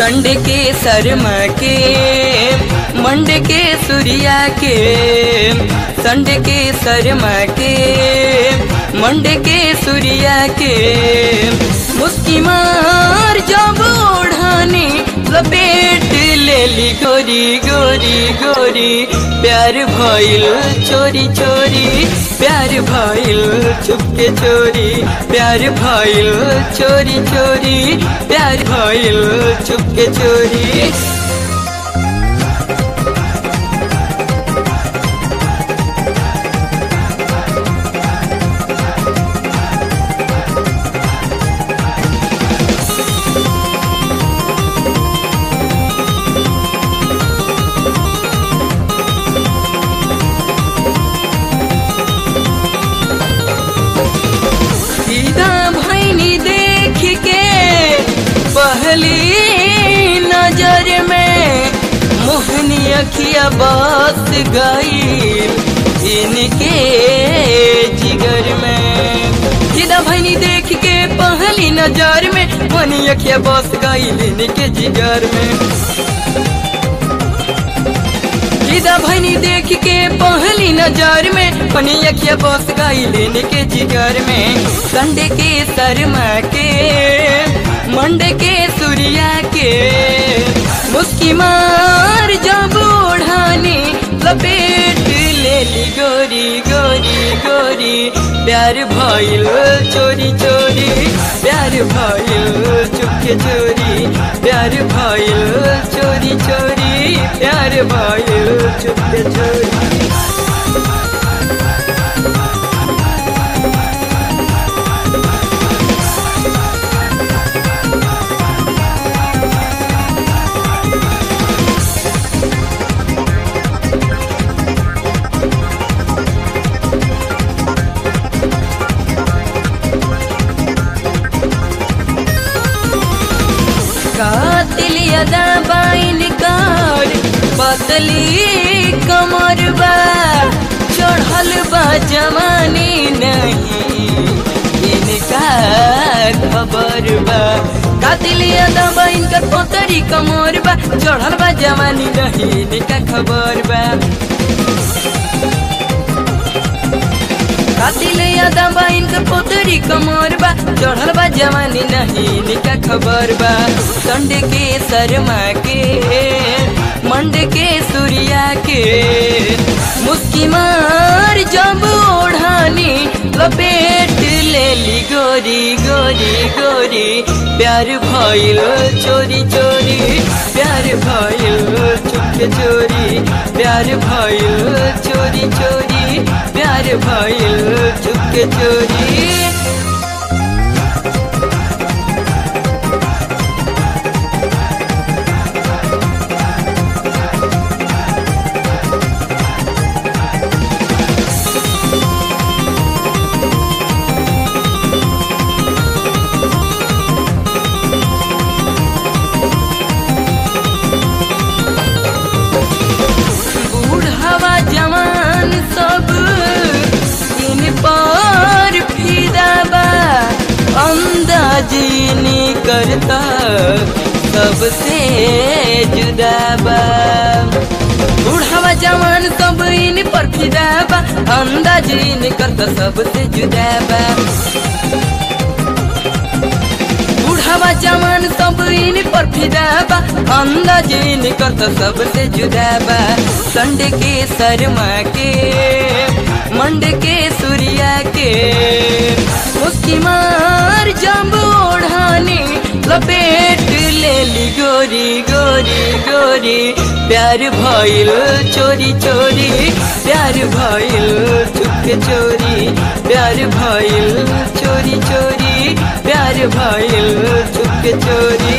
संड के शर्मा के मंड के सूर्या के संड के शर्मा के मंड के सूर्या के मुस्की मार जब ओढ़ानी लपेट लेली गोरी गोरी गोरी प्यार भइल चोरी चोरी प्यार भइल चुपके चोरी प्यार भइल चोरी चोरी प्यार भइल चुपके चोरी सीधा भैनी देख के पहली नजर में मोहनी अखिया बस गई इनके जिगर में सीधा भैनी देख के पहली नजर में मोहनी अखिया बस गई इनके जिगर में सीधा भैनी देख के पहली नजर में पनी अखिया बस गई लेने के जिगर में संडे के शर्मा के मंडे के सूर्या के मुस्की मार जब ओढ़ानी लपेट लेली गोरी गोरी गोरी प्यार भइल चोरी चोरी प्यार भइल चुपके चोरी प्यार भइल चोरी चोरी प्यार भइल चुपके चोरी कातिल यदा बाइन कार पतली कमर बा चढ़ल बा जवानी नहीं इनका खबर बा कातिल यदा बाइन कर पतरी कमर बा चढ़ल बा जवानी नहीं इनका खबर बा कातिल यादा बा इनकर पोतरी कमर बा चढ़ल बा जवानी नहीं निका खबर बा संड के शर्मा के मंड के सूर्या के मुस्की मार जब ओढ़ानी लपेट लेली गोरी गोरी गोरी प्यार भइल चोरी चोरी प्यार भइल चुपके चोरी प्यार भइल चोरी चोरी प्यार भइल चुपके चोरी बूढ़वा जवान सब इन पर फिदा बा अंदाजी नहीं करता सबसे जुदा बा बूढ़वा जवान सब इन पर फिदा बा अंदाजी नहीं करता सबसे जुदा बा बूढ़ावा जवान सब इन पर फिदा बा अंदाज इन करता सबसे जुदा बा संड के शर्मा के मंड के सूर्या के मुस्की मार जब ओढ़ानी लपेट लेली गोरी गोरी गोरी प्यार भइल चोरी चोरी प्यार भइल चुपके चोरी प्यार भइल चोरी चोरी प्यार भइल चुपके चोरी